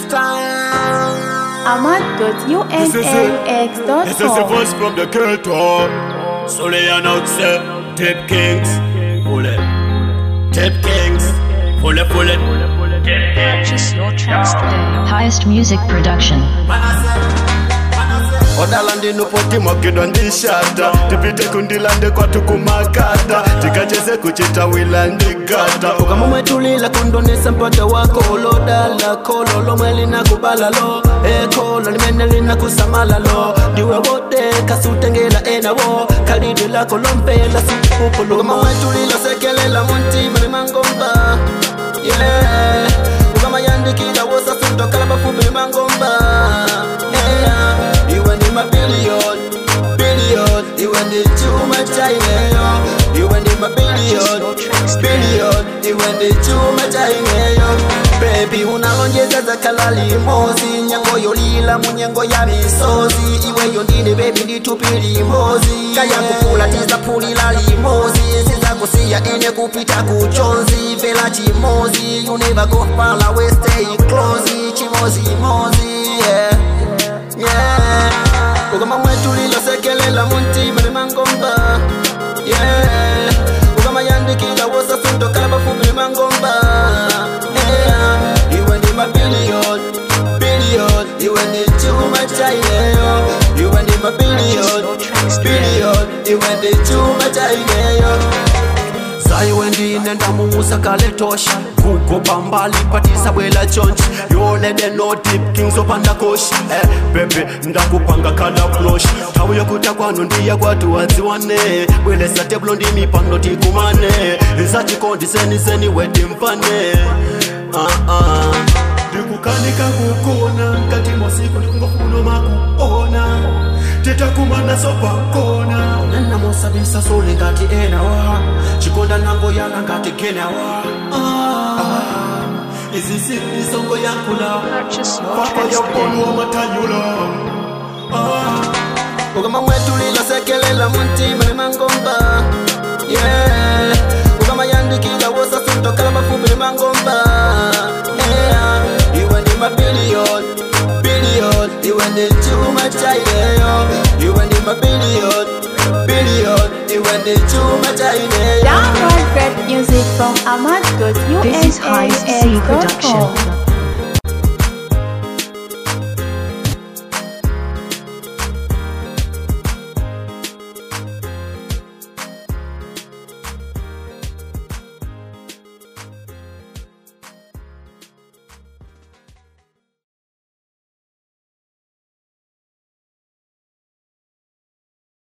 time. This is the ahmad.unaux.com. voice from the girl talk. Solely announce Tip Kings. Pull it. Tip Kings. Pull it, pull it. Purchase your tracks today. Highest music production. odalandi nupoti mwakidwa ndishata tipite kundilande kwatu kumakata tikacheze kuchita wila ndigata ukamumwetulila kundonesa mpata wako lodala kolo lomwe linakubalalo ekolo limene linakusamalalo ndiwe wote kasutengela enawo kalidi lako lompela sipupulu ukamumwetulila sekelela muntima limangomba yeah. ukamayandikila wosasutokala bafubi limangomba yeah. iwe ndi mabilion bilion iwe ndi chuma chaineyo iwe ndi mabilion bilion iwe ndi chuma chaineyo bebi unalonjeza zakhala limozi nyango yolila munyengo ya misozi iweyo ndine bebi nditupi limozi kaya kukula tizaphulila limozi sizakusiya ine kupita kuchonzi vela chimozi you never go far away stay close chimozimozi yeah yeah ukama mwetu lilosekelela muntima limangomba yeah ukama yandikila wosasundokala bafubi limangomba yeah iwe ndi mabilion bilion iwe ndi chuma chaineyo iwe ndi mabilion bilion iwe ndi chuma chaineyo saiwe ndine ndamuusa kale tosha kugoba mbali patisa bwela chonchi yolede no deep kings opanda koshi eh, bebe ndakupanga kala plosh tawu yokuta kwanu ndiya kwatu wadziwane bwelesa tebulo ndi mipando tikumane isachikondiseni wedi mfane uh -uh. ndikukanika kukona nkati mosiku ndikungofuna makuona titakumana sopakona nanamosabisa sole ngati enawa chikonda nango yana ngati genawa ah, izi sinisongo yakula Purchase your papa tracks yaponu today. wa matanyula ah. ukama mwetu lilosekelela muntima limangomba yeah. ukama yandikila wosasundokala bafubi limangomba yeah. iwe ndi mabilion bilion iwe ndi chuma chaineyo iwe ndi mabilion bilion iwe ndi chuma chaineyo Download great music from ahmad.unaux.com. This is Highest C Production.